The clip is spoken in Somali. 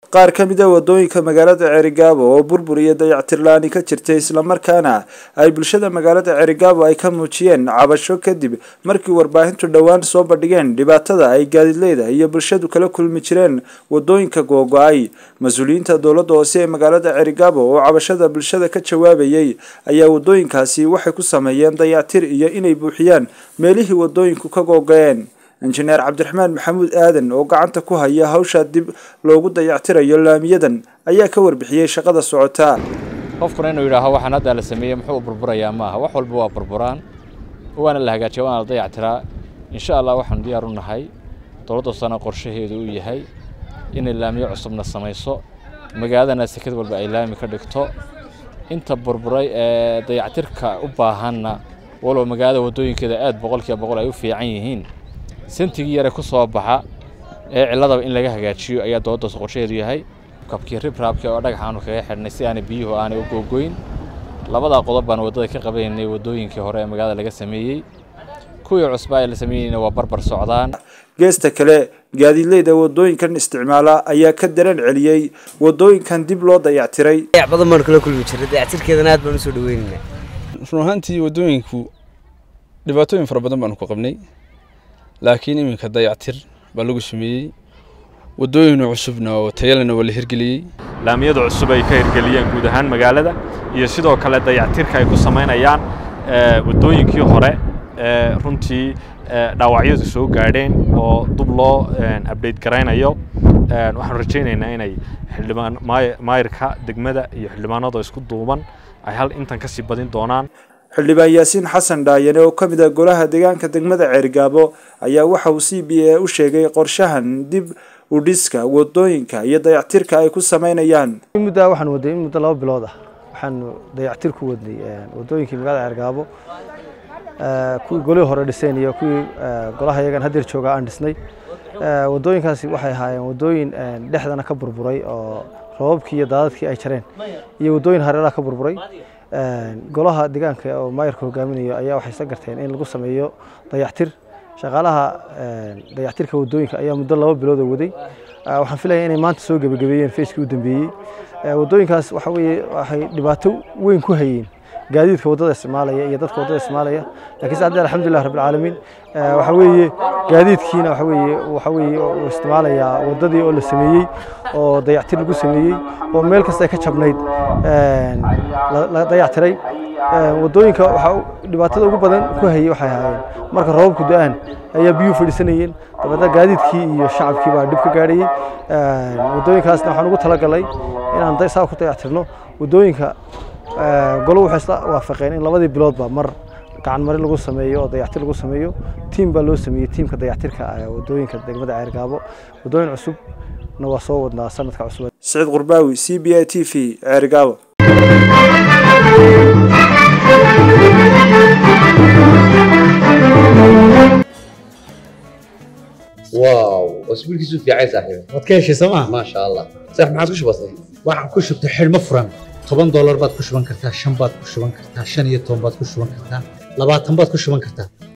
qaar ka mid a wadooyinka magaalada cerigaabo oo burbur iyo dayactir la-aani ka jirtay islamarkaana ay bulshada magaalada cerigaabo ay ka muujiyeen cabasho kadib markii warbaahintu dhowaan soo bandhigeen dhibaatada ay gaadiidleyda iyo bulshadu kala kulmi jireen wadooyinka googo-ay mas-uuliyiinta dowladda hoose ee magaalada cerigaabo oo cabashada bulshada ka jawaabayay ayaa wadooyinkaasi waxay ku sameeyeen dayactir iyo inay buuxiyaan meelihii wadooyinku ka googo-een injineer cabdiraxmaan maxamuud aadan oo gacanta ku haya hawshaa dib loogu dayactirayo laamiyadan ayaa ka warbixiyey shaqada socotaa qofkuna inuu yidhaaho waxaan haddaa la sameeyey muxuu burburayaa maaha wax walba waa burburaan waana la hagaajiya waana la dayactiraa insha allah waxaanu diyaar u nahay dowladda hoosena qorshaheedu uu yahay inay laamiyo cusubna samayso magaaladana sekad walba ay laami ka dhigto inta burburay ee dayactirka u baahanna walow magaalada waddooyinkeeda aad boqolkiiba boqol ay u fiican yihiin sentigii yare ku soo baxa ee ciladaba in laga hagaajiyo ayaa dowladdaas qorshaheedu yahay kabkii ribraabkii oo dhagaxaanu kaga xidhnay si aanay biyuhu aanay u googoyn labadaa qodob baan waddada ka qabaynay waddooyinkii hore ee magaalada laga sameeyey kuwii cusbaa ee la sameeyeyna waa barbar socdaan geesta kale gaadiidleyda wadooyinkan isticmaala ayaa ka dareen celiyey wadooyinkan dib loo dayactiray dayac badan baanu kala kulmi jirnay dayactirkeedana aad baan usoo dhaweynaynaa run ahaantii waddooyinku dhibaatooyin fara badan baanu ku qabnay laakiin iminka dayactir baa lagu sameeyey waddooyin cusubna oo tayalena waa la hirgeliyey laamiyada cusub ay ka hirgeliyeen guud ahaan magaalada iyo sidoo kale dayactirka ay ku samaynayaan waddooyinkii hore ee runtii dhaawacyadu soo gaadheen oo dub loo abdate garaynayo waxaanu rajaynaynaa inay xildhibaan maayirka degmada iyo xildhibaanada isku duuban ay hal intan kasii badin doonaan xildhibaan yaasiin xasan dhaayane oo ka mid ah golaha deegaanka degmada ceerigaabo ayaa waxa uu c b a u sheegay qorshahan dib u dhiska wadooyinka iyo dayactirka ay ku sameynayaan muddaa waxaan waday in muddo laba bilood ah waxaanu dayactir ku wadnay wadooyinkii magaalada ceerigaabo kuwii golihii hore dhiseen iyo kuwii golaha yagan hadeer joogaa aan dhisnay wadooyinkaasi waxay ahaayeen wadooyin dhexdana ka burburay oo roobabkii iyo daadadkii ay jareen iyo wadooyin hareeraha ka burburay golaha deegaanka oo maayarka hogaaminayo ayaa waxay isla garteen in lagu sameeyo dayactir shaqaalaha dayactirka wadooyinka ayaa muddo laba bilood oo waday waxaan filaya inay maanta soo gebagabeeyeen fayskii u dambeeyey wadooyinkaas waxa weeye waxay dhibaato weyn ku hayeen gaadiidka waddada isticmaalaya iyo dadka waddada isticmaalaya laakiin sadde alxamdulilah rabbil caalamiin waxa weeye gaadiidkiina waxa weeye waxa weeye uu isticmaalayaa waddadii oo la sameeyey oo dayactir lagu sameeyey oo meel kasta ay ka jabnayd la dayactiray waddooyinka waxa dhibaatada ugu badan ku hayay waxay ahaayeen marka roobabku da-aan ayaa biyuhu fadhiisanayeen dabeedna gaadiidkii iyo shacabkii baa dhib ka gaadhayey waddooyinkaasna waxaan ugu talagalay inaan saa ku dayactirno waddooyinka golo waxay isla waafaqeen in labadii biloodba mar gacan marin lagu sameeyo oo dayactir lagu sameeyo tiim baa loo sameeyey tiimka dayactirka wadooyinka degmada ceergaabo wadooyin cusubna waa soo wadnaa sanadka cusub saciid qurbaawi c b a t v ceergaabo واو اسبوع كيسو في عايز صاحبي waad ka heshay sooma ما شاء الله صح ما عادش بسيط waxaan ku shubtay xidhmo furan toban doolar baad ku shuban kartaa shan baad ku shuban kartaa shan iyo toban baad ku shuban kartaa labaatan baad ku shuban kartaa